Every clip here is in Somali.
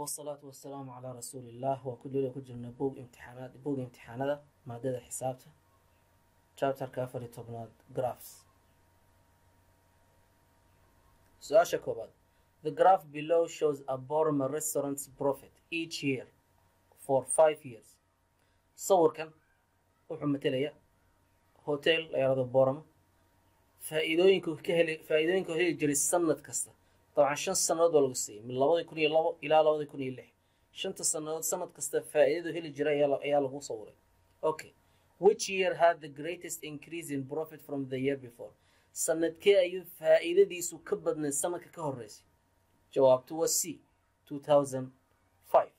wasalaatu wasalaamu calaa rasuuliillah waa ku dula ku jirna bog imtixaanaad bog imtixaanada maadada xisaabta chapterka afar iyo tobnaad graphs su-aasha koobaad the graph below shows a borma restaurant's profit each year for five years sawirkan wuxuu matalaya hotel la yaraado borama faa-iidooyinku ka heli faa-iidooyinka heli jiray sanad kasta dabcan shan sannadood waa lagu siiyey min labadii kun iyo labo ilaa labadii kun iyo lix shanta sannadood sanad kasta faa-iidadu heli jiray ayaa ayaa lagu sawiray okay which year had the greatest increase in profit from the year before sanadkee ayuu faa-iidadiisu ka badnayd sanadka ka horeysay jawaabtu waa c two thousand five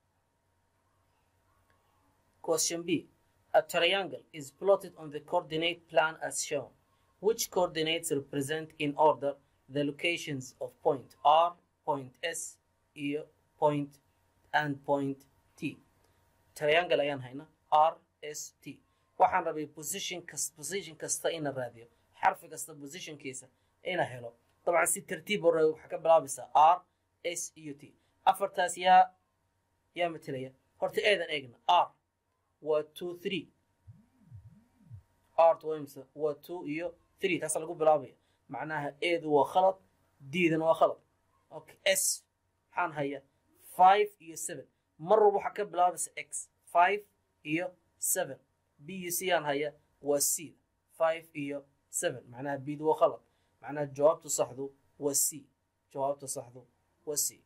question b a triangle is plotted on the coordinate plan as shown which coordinates represent in order the locations of point R, point S, iyo point and point T. Triangle ayaan hayna R, S, T. Waxaan rabay position kas position kasta ina raadiyo xarfi kasta positionkiisa ina helo dabcan si tartiib hore waxaa ka bilaabaysaa R, S iyo T. afartaas yaa yaa matalaya horta eedan eegna R waa two three R waa waa two iyo three taasa lagu bilaabaya macnaha eedu waa khalad diidana waa khalad okay s maxaan haya five iyo seven mar walba waxaa ka bilaabaysa x five iyo seven b iyo c aan haya waa c five iyo seven macnaha bdu waa khalad macnaha jawaabtu saxdu waa c jawaabtu saxdu waa c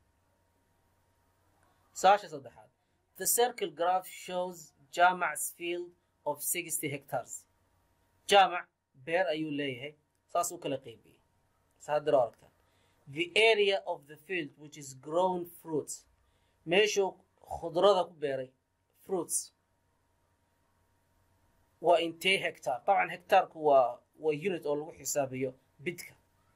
saasha saddexaad the circle graph shows jamac's field of sixty hectares jamac beer ayuu leeyahay saas u kala qaybiyey saadiro aragtaan the area of the field which is grown fruits meeshuu khudrada ku beeray fruits waa intee hectar dabcan hectaarku waa waa unit oo lagu xisaabiyo bidka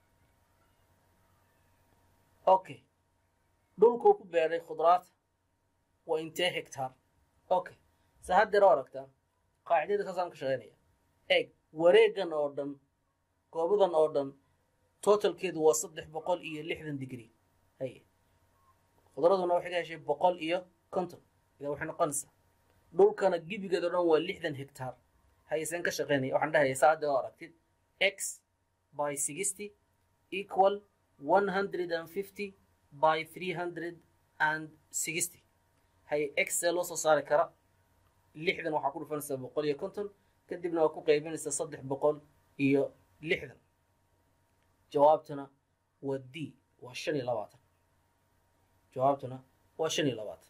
okay dhulkuu ku beeray khudraata waa intee hectar okay sa haddiro aragtaan qaacidada saasaan ka shaqeynaya eeg wareegan oo dhan goobadan oo dhan totalkeedu waa saddex boqol iyo lixdan digrie haye khudraduna waxay ka heshay boqol iyo konton ida waxay noqonaysaa dhulkana gibigeed oo dhan waa lixdan hectar hayeseen ka shaqeynaya waxaan dhahaya saada oo aragtid x by sixty equal one hundred and fifty by three hundred and sixty haye x see loo soo saari kara lixdan waxaa ku dhufanaysaa boqol iyo konton kadibna waa ku qaybinaysaa saddex boqol iyo lixdan jawaabtuna waa d waa shan iyo labaatan jawaabtuna waa shan iyo labaatan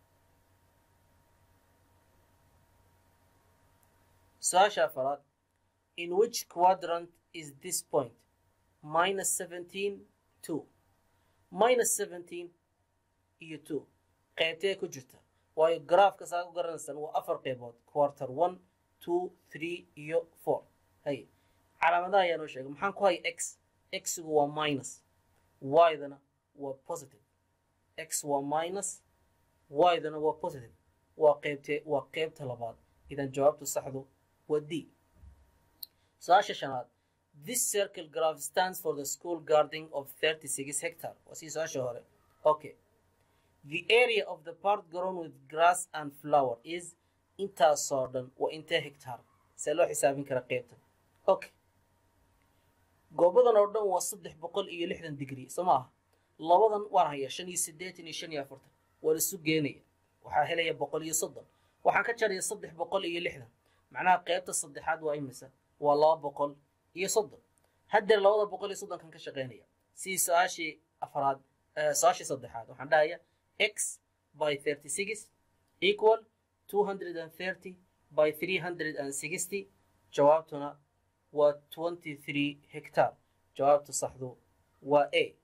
su-aasha afaraad in which quadrant is this point minus seventeen two minus seventeen iyo two qaybtee ku jirta waayo garaafka saa ku garanaysaan waa afar qaybood quarter one two three iyo four hay calaamadaha ayaa noo sheegay maxaan ku haya x xigu waa minus y-dana waa positive x waa minus y-dana waa positive waa qeybtee waa qeybta labaad idan jawaabtu saxdu waa d su-aasha shanaad this circle graph stands for the school gardening of thirty six hectare waa sii su-aasha hore okay the area of the part grown with grass and flower is intaasoo dhan waa intee hectar see loo xisaabin kara qeybtan okay goobadan oo dhan waa saddex boqol iyo lixdan digrie soo ma aha labadan waan hayaa shan iyo siddeetan iyo shan iyo afartan waa lasu geenaya waxaa helaya boqol iyo soddon waxaan ka jaraya saddex boqol iyo lixdan macnaha qeybta saddexaad waa imisa waa laba boqol iyo soddon haddeer labada boqol iyo soddonkan ka shaqeynaya sidii su-aashii afaraad su-aashii saddexaad waxaan dhahaya x by thirty six equal two hundred and thirty by three hundred and sixty jawaabtuna waa twenty three hectar jawaabta saxdu waa a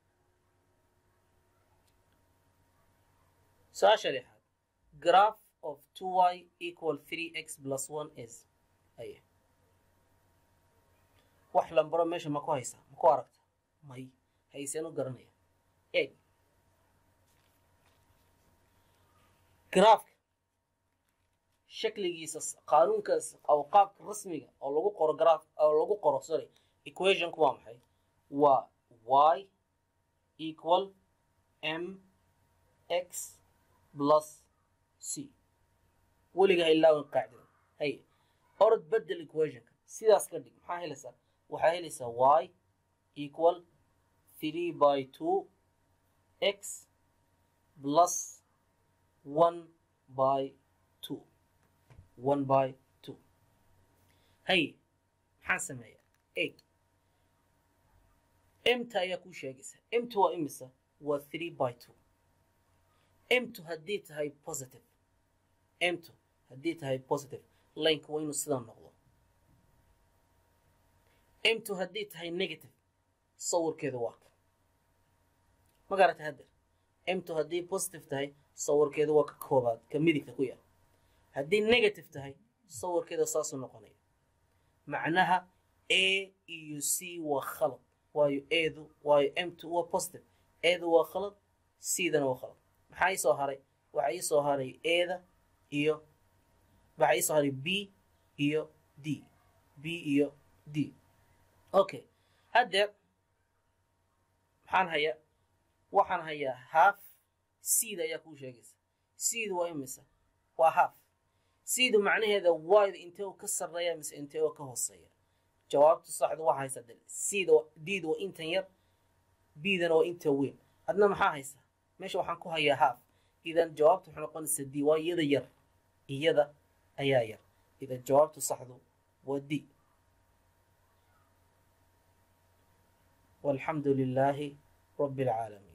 su-aasha lixaad graph of two y equal three x plus one is aye wax lambaro meesha ma ku haysaa ma ku aragta may hayseen u garanaya eg graafka shakligiisa qaanuunkaas aw qaabka rasmiga oo lagu qoro graph oo lagu qoro sorry equationku waa maxay waa y equal m x plus c weliga ha ilaawin qaacidada hay orod bedel equationka sidaas ka dhig maxaa helaysaa waxaa helaysaa y equal three by two x plus one by two one by two hay maxaan sameeyaa eg emta ayaa kuu sheegaysa emta waa imisa waa three by two emtu haddii tahay positive emtu haddii tahay positive lineka waa inuu sidaa noqdo emtu haddii tahay negative sawirkeedu waa ka ma garatay haddeer emtu haddii positive tahay sawirkeedu waa ka koobaad ka midigta ku yaal haddii negative tahay sawirkeeda saasuu noqonaya macnaha a iyo c waa khalad waayo eedu waayo emtu waa positive eedu waa khalad cdana waa khalad maxaa ii soo haray waxaa ii soo haray eeda iyo waxaa ii soo haray b iyo d b iyo d okay haddeer maxaan hayaa waxaan hayaa half cda ayaa kuu sheegaysa cdu waa imisa waa half cdu macnaheeda wide intee ka sarreeya mise intee oo ka hooseeya jawaabtu saxdu waxaa haysaa dal cda dda waa intan yar bdana waa inta weyn adna maxaa haysaa meesha waxaan ku hayaa half idan jawaabtu waxay noqonaysaa d waa iyada yar iyada ayaa yar idan jawaabtu saxdu waa d والحمد لله رب العالمين